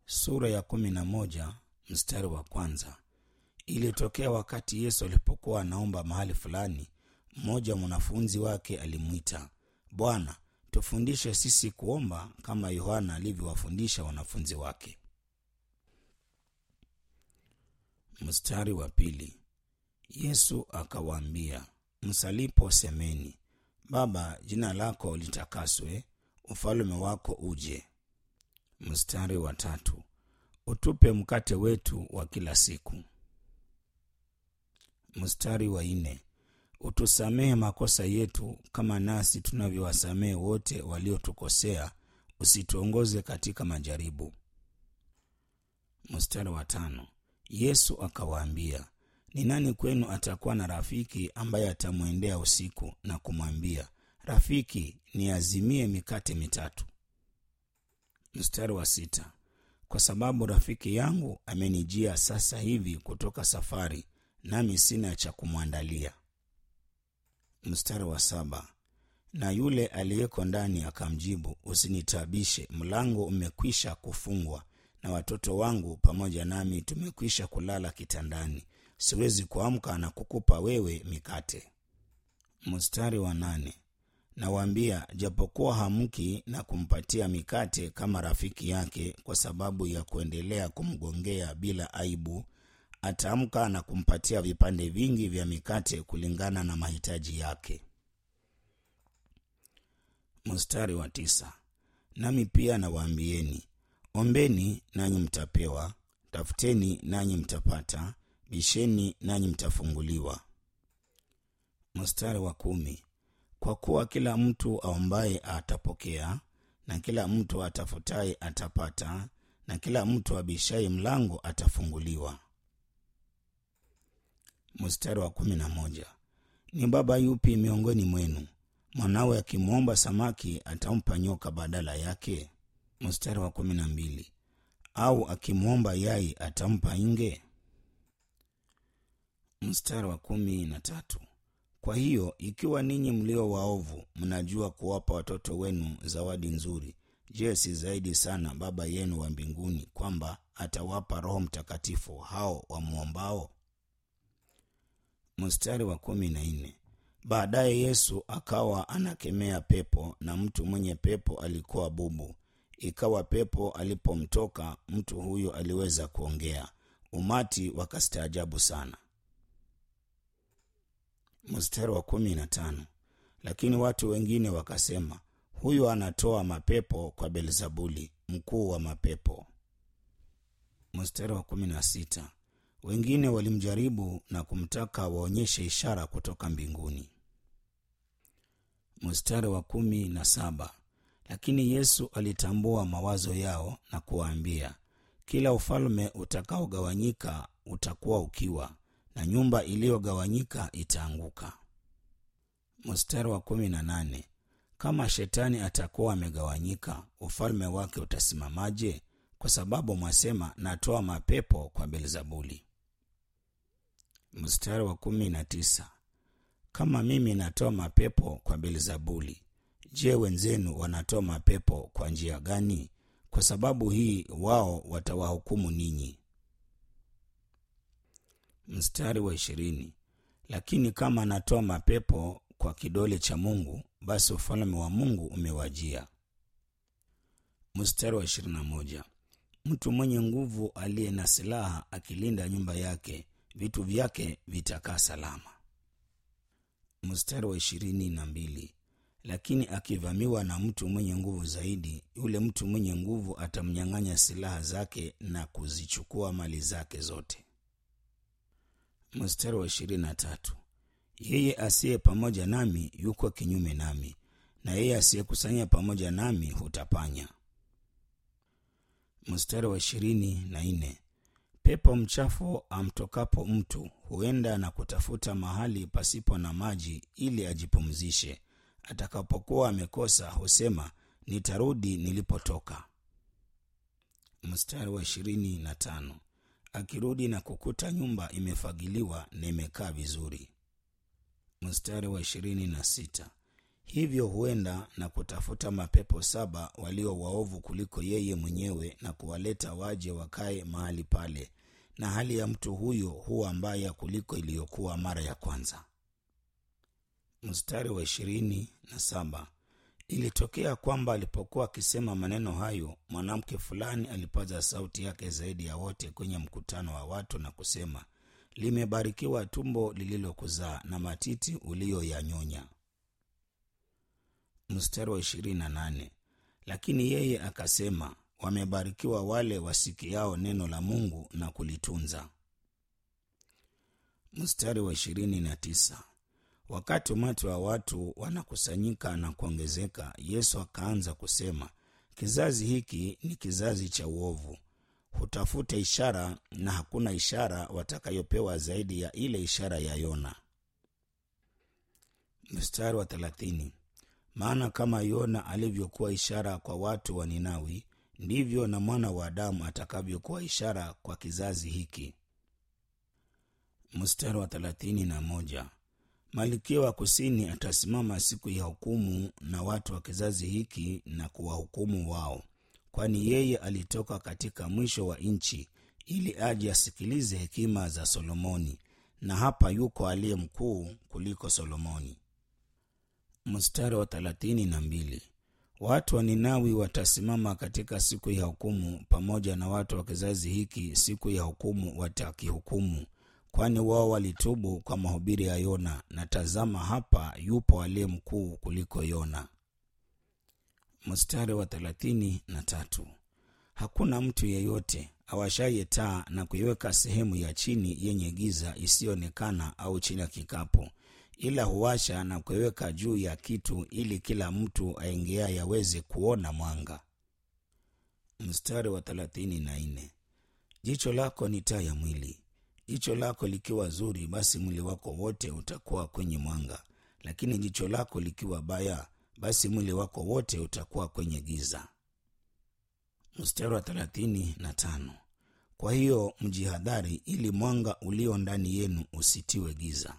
sura ya kumi na moja mstari wa kwanza. Ilitokea wakati Yesu alipokuwa anaomba mahali fulani, mmoja wa mwanafunzi wake alimwita, Bwana, tufundishe sisi kuomba kama Yohana alivyowafundisha wanafunzi wake. Mstari wa pili. Yesu akawaambia, msalipo semeni, Baba, jina lako litakaswe, ufalme wako uje. Mstari wa tatu. Utupe mkate wetu wa kila siku. Mstari wa nne. Utusamehe makosa yetu kama nasi tunavyowasamehe wote waliotukosea, usituongoze katika majaribu. Mstari wa tano. Yesu akawaambia, ni nani kwenu atakuwa na rafiki ambaye atamwendea usiku na kumwambia, Rafiki, niazimie mikate mitatu? Mstari wa sita. Kwa sababu rafiki yangu amenijia sasa hivi kutoka safari, nami sina cha kumwandalia. Mstari wa saba. Na yule aliyeko ndani akamjibu, usinitabishe, mlango umekwisha kufungwa, na watoto wangu pamoja nami tumekwisha kulala kitandani, siwezi kuamka na kukupa wewe mikate. Mstari wa nane. Nawaambia, japokuwa hamki na kumpatia mikate kama rafiki yake, kwa sababu ya kuendelea kumgongea bila aibu, ataamka na kumpatia vipande vingi vya mikate kulingana na mahitaji yake. Mstari wa tisa. Nami pia nawaambieni, ombeni nanyi mtapewa, tafuteni nanyi mtapata, bisheni nanyi mtafunguliwa. Mstari wa kumi. Kwa kuwa kila mtu aombaye atapokea, na kila mtu atafutaye atapata, na kila mtu abishaye mlango atafunguliwa. Mstari wa kumi na moja. Ni baba yupi miongoni mwenu mwanawe akimwomba samaki atampa nyoka badala yake? Mstari wa kumi na mbili. Au akimwomba yai atampa nge? Mstari wa kumi na tatu. Kwa hiyo ikiwa ninyi mlio waovu mnajua kuwapa watoto wenu zawadi nzuri, je, si zaidi sana Baba yenu wa mbinguni kwamba atawapa Roho Mtakatifu hao wamwombao? Mstari wa kumi na nne. Baadaye Yesu akawa anakemea pepo, na mtu mwenye pepo alikuwa bubu. Ikawa pepo alipomtoka mtu huyo aliweza kuongea, umati wakastaajabu sana. Mstari wa kumi na tano. Lakini watu wengine wakasema, huyu anatoa mapepo kwa Belzebuli, mkuu wa mapepo. Mstari wa kumi na sita. Wengine walimjaribu na kumtaka waonyeshe ishara kutoka mbinguni. Mstari wa kumi na saba. Lakini Yesu alitambua mawazo yao na kuwaambia, kila ufalme utakaogawanyika utakuwa ukiwa na nyumba iliyogawanyika itaanguka. Mstari wa kumi na nane. Kama shetani atakuwa amegawanyika, ufalme wake utasimamaje? Kwa sababu mwasema, natoa mapepo kwa Belzebuli. Mstari wa kumi na tisa. Kama mimi natoa mapepo kwa Belzebuli, je, wenzenu wanatoa mapepo kwa njia gani? Kwa sababu hii wao watawahukumu ninyi. Mstari wa ishirini. Lakini kama anatoa mapepo kwa kidole cha Mungu, basi ufalme wa Mungu umewajia. Mstari wa ishirini na moja. Mtu mwenye nguvu aliye na silaha akilinda nyumba yake, vitu vyake vitakaa salama. Mstari wa ishirini na mbili. Lakini akivamiwa na mtu mwenye nguvu zaidi, yule mtu mwenye nguvu atamnyang'anya silaha zake na kuzichukua mali zake zote. Mstari wa ishirini na tatu. Yeye asiye pamoja nami yuko kinyume nami, na yeye asiyekusanya pamoja nami hutapanya. Mstari wa ishirini na nne. Pepo mchafu amtokapo mtu huenda na kutafuta mahali pasipo na maji ili ajipumzishe. Atakapokuwa amekosa husema, nitarudi nilipotoka. Mstari wa ishirini na tano. Akirudi na kukuta nyumba imefagiliwa na imekaa vizuri. Mstari wa ishirini na sita. hivyo huenda na kutafuta mapepo saba walio waovu kuliko yeye mwenyewe na kuwaleta waje wakae mahali pale na hali ya mtu huyo huwa mbaya kuliko iliyokuwa mara ya kwanza mstari wa ishirini na saba ilitokea kwamba alipokuwa akisema maneno hayo mwanamke fulani alipaza sauti yake zaidi ya wote kwenye mkutano wa watu na kusema limebarikiwa tumbo lililokuzaa na matiti uliyoyanyonya mstari wa ishirini na nane lakini yeye akasema wamebarikiwa wale wasikiao neno la mungu na kulitunza mstari wa ishirini na tisa wakati umati wa watu wanakusanyika na kuongezeka yesu akaanza kusema kizazi hiki ni kizazi cha uovu hutafuta ishara na hakuna ishara watakayopewa zaidi ya ile ishara ya yona mstari wa thelathini maana kama yona alivyokuwa ishara kwa watu wa ninawi ndivyo na mwana wa adamu atakavyokuwa ishara kwa kizazi hiki mstari wa thelathini na moja malikia wa kusini atasimama siku ya hukumu na watu wa kizazi hiki na kuwahukumu wao kwani yeye alitoka katika mwisho wa nchi ili aje asikilize hekima za solomoni na hapa yuko aliye mkuu kuliko solomoni mstari wa thelathini na mbili watu wa ninawi watasimama katika siku ya hukumu pamoja na watu wa kizazi hiki siku ya hukumu watakihukumu kwani wao walitubu kwa mahubiri ya yona na tazama hapa yupo aliye mkuu kuliko yona mstari wa thelathini na tatu hakuna mtu yeyote awashaye taa na kuiweka sehemu ya chini yenye giza isiyoonekana au chini ya kikapu ila huwasha na kuiweka juu ya kitu ili kila mtu aingiaye aweze kuona mwanga mstari wa thelathini na nne jicho lako ni taa ya mwili jicho lako likiwa zuri basi mwili wako wote utakuwa kwenye mwanga lakini jicho lako likiwa baya basi mwili wako wote utakuwa kwenye giza mstari wa thelathini na tano kwa hiyo mjihadhari ili mwanga ulio ndani yenu usitiwe giza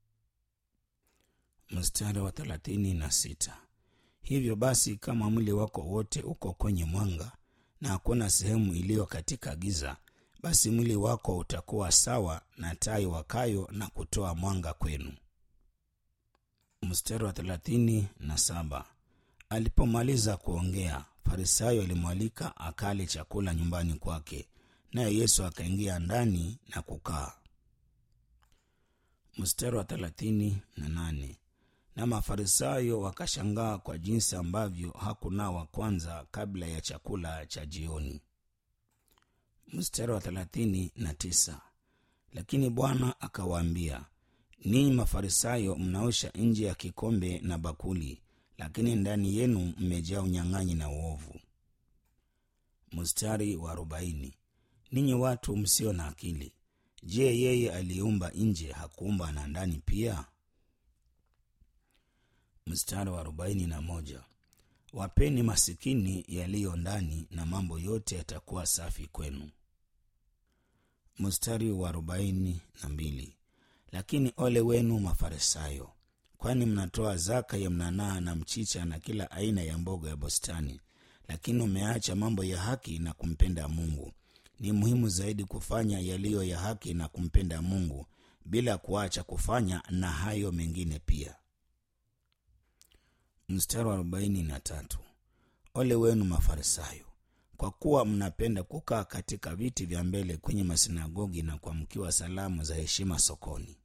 mstari wa thelathini na sita hivyo basi kama mwili wako wote uko kwenye mwanga na hakuna sehemu iliyo katika giza basi mwili wako utakuwa sawa na tai wakayo na kutoa mwanga kwenu mstari wa thelathini na saba alipomaliza kuongea farisayo alimwalika akale chakula nyumbani kwake naye yesu akaingia ndani na kukaa mstari wa thelathini na nane na mafarisayo wakashangaa kwa jinsi ambavyo hakunawa kwanza kabla ya chakula cha jioni mstari wa thelathini na tisa lakini bwana akawaambia ninyi mafarisayo mnaosha nje ya kikombe na bakuli lakini ndani yenu mmejaa unyang'anyi na uovu mstari wa arobaini ninyi watu msio na akili je yeye aliyeumba nje hakuumba na ndani pia mstari wa arobaini na moja wapeni masikini yaliyo ndani na mambo yote yatakuwa safi kwenu mstari wa arobaini na mbili lakini ole wenu mafarisayo kwani mnatoa zaka ya mnanaa na mchicha na kila aina ya mboga ya bustani lakini umeacha mambo ya haki na kumpenda mungu ni muhimu zaidi kufanya yaliyo ya haki na kumpenda mungu bila kuacha kufanya na hayo mengine pia mstari wa arobaini na tatu ole wenu mafarisayo kwa kuwa mnapenda kukaa katika viti vya mbele kwenye masinagogi na kuamkiwa salamu za heshima sokoni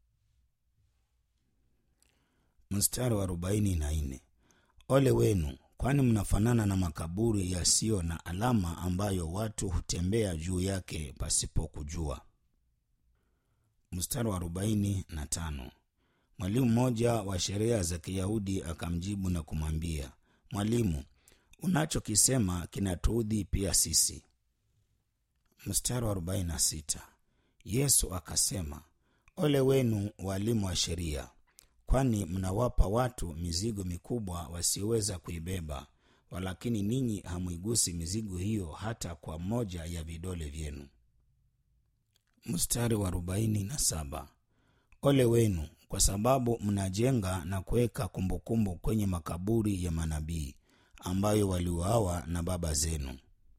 mstari wa arobaini na nne ole wenu kwani mnafanana na makaburi yasiyo na alama ambayo watu hutembea juu yake pasipokujua mstari wa arobaini na tano mwalimu mmoja wa sheria za kiyahudi akamjibu na kumwambia mwalimu unachokisema kinatuudhi pia sisi mstari wa 46 yesu akasema ole wenu walimu wa sheria kwani mnawapa watu mizigo mikubwa wasioweza kuibeba walakini ninyi hamwigusi mizigo hiyo hata kwa moja ya vidole vyenu mstari wa 47 ole wenu kwa sababu mnajenga na kuweka kumbukumbu kwenye makaburi ya manabii ambayo waliuawa na baba zenu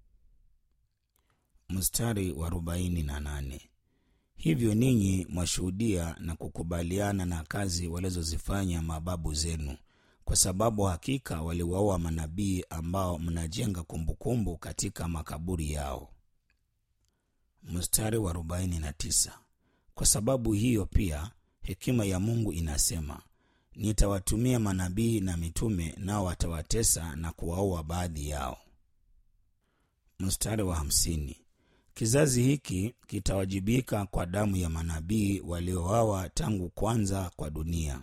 mstari wa arobaini na nane hivyo ninyi mwashuhudia na kukubaliana na kazi walizozifanya mababu zenu kwa sababu hakika waliwaua manabii ambao mnajenga kumbukumbu katika makaburi yao mstari wa 49 kwa sababu hiyo pia hekima ya mungu inasema nitawatumia manabii na mitume nao watawatesa na kuwaua baadhi yao mstari wa hamsini kizazi hiki kitawajibika kwa damu ya manabii waliowawa tangu kwanza kwa dunia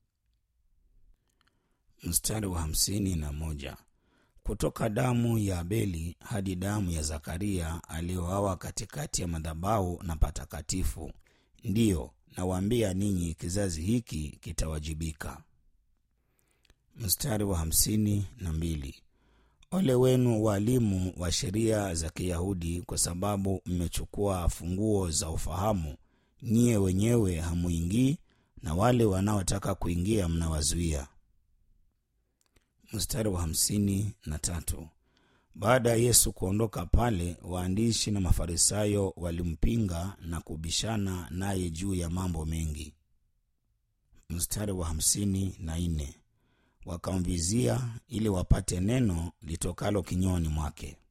mstari wa hamsini na moja kutoka damu ya abeli hadi damu ya zakaria aliyoawa katikati ya madhabahu na patakatifu ndiyo nawaambia ninyi kizazi hiki kitawajibika mstari wa hamsini na mbili ole wenu waalimu wa sheria za kiyahudi kwa sababu mmechukua funguo za ufahamu nyie wenyewe hamuingii na wale wanaotaka kuingia mnawazuia mstari wa hamsini na tatu baada ya yesu kuondoka pale waandishi na mafarisayo walimpinga na kubishana naye juu ya mambo mengi mstari wa hamsini na nne wakamvizia ili wapate neno litokalo kinywani mwake